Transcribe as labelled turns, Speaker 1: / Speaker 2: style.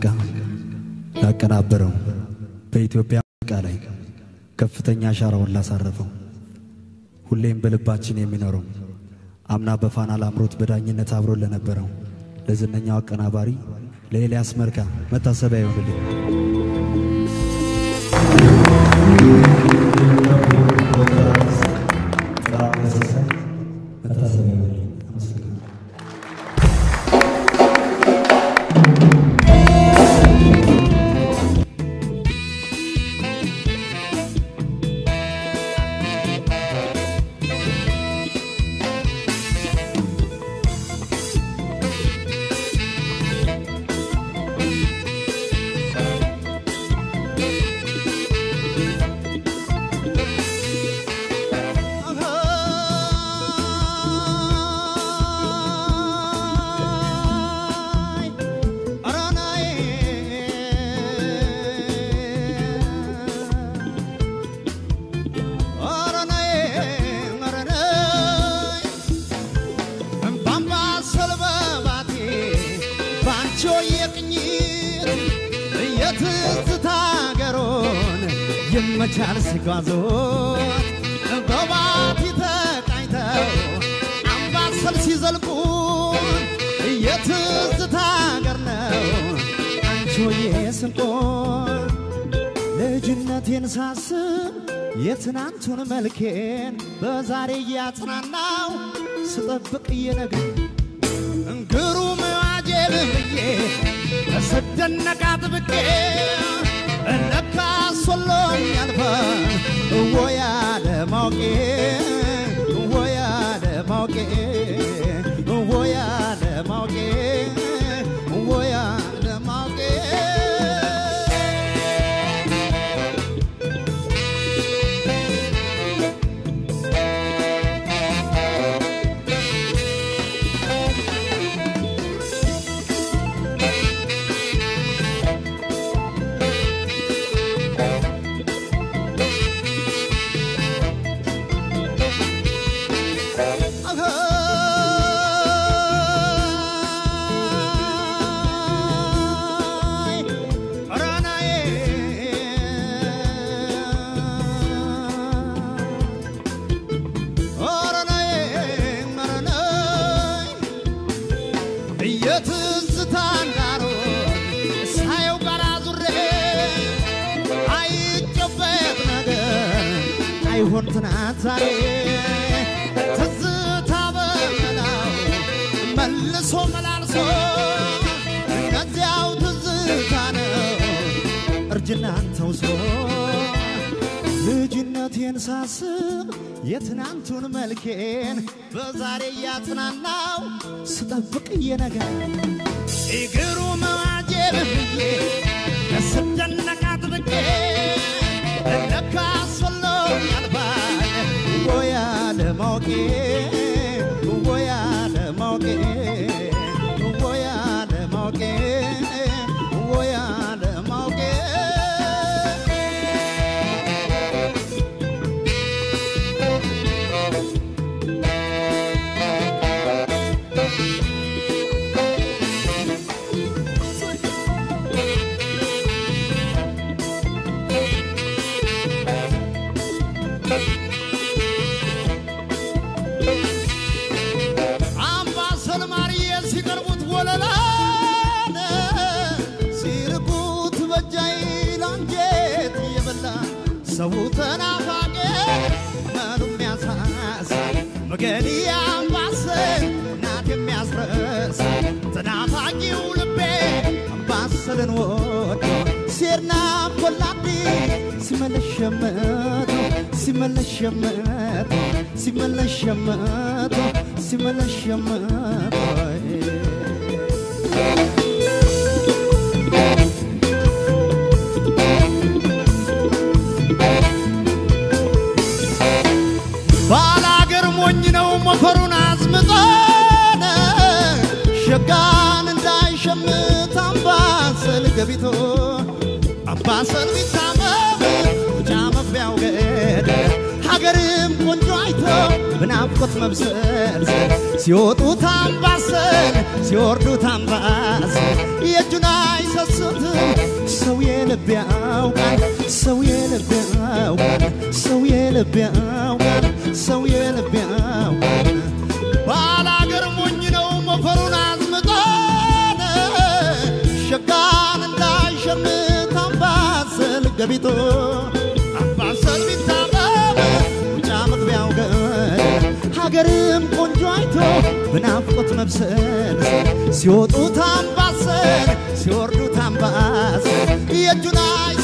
Speaker 1: ሙዚቃ ላቀናበረው በኢትዮጵያ ሙዚቃ ላይ ከፍተኛ አሻራውን ላሳረፈው ሁሌም በልባችን የሚኖረው አምና በፋና ላምሮት በዳኝነት አብሮን ለነበረው ለዝነኛው አቀናባሪ ለኤልያስ መልካ መታሰቢያ ይሆንልኝ። መታሰቢያ ይሆንልኝ። አመሰግናለሁ።
Speaker 2: መቻል ሲጓዞት በባቲ ተቃኝተው አምባሰል ሲዘልቁ የትዝታ አገር ነው አንቺሆዬ ስንቆን ልጅነቴን ሳስብ የትናንቱን መልኬን በዛሬ እያጽናናው ስጠብቅ እየነግር እንግሩም አጀብ ብዬ ስደነቅ አጥብቄ ለካ ሶሎኝ ያልፋል ወያ ለማውቄ ወያ ለማውቄ ወያ ለማውቄ ወያ ለማውቄ የትዝታ እንዳሮን ሳየው ጋር ዙሬ አይጨበጥ ነገር አይሆን ትናንት ዛሬ ትዝታ በመላው መልሶ መላልሶ እነዚያው ትዝታ ነው እርጅናን ተውሶ ልጅነቴን ሳስብ የትናንቱን መልኬን በዛሬ እያጽናናው ስጠብቅ እየነገር እግሩ መዋጀብ ብዬ ስደነቅ አጥብቄ ለካ ሶሎ ያልፋል ወያ ለማወቄ ወያ ለማወቄ ወያ ለማወቄ ወያ ለማወቄ አምባሰል ማርዬ ሲቀርቡት ወለላ ሲርቁት በጃይ ላንጀት እየበላ ሰው ተናፋቄ መኑ የሚያሳሳ መገኒ አምባሰል እናት የሚያስረሳ ተናፋቂው ልቤ አምባሰልን ወዶ ሴርና ኮላዲ ሲመለስ ሸመቶ ሲመለስ ሸመቶ ሲመለስ ሸመቶ ሲመለስ ሸመቶ ባላገር ሞኝ ነው ሞፈሩን አዝምጦን ሸጋን እንዳይሸምት አምባሰል ገቢቶ አምባሰል ቢታመም ውጫ መግቢያው ገደል ሀገርም ቆንጆ አይቶ ብና በናፍቆት መብሰል ሲወጡት አምባሰል ሲወርዱት አምባሰል የእጁን አይሰስትም ሰው የልብ ያውቃል ሰው የልብ ያውቃል ሰው የልብ ያውቃል ሰው የልብ ያውቃል ባላገር ሞኝ ነው ሞፈሩን አዝምጦን ሸጋን እንዳይሸምት አምባሰል ገቢቶ አምባሰል ቢታበብ ውጫ መግቢያው ገደል ሀገርም ቆንጆ አይቶ በናፍቆት መብሰል ሲወጡት አምባሰል ሲወርዱት አምባሰል የእጁን አይ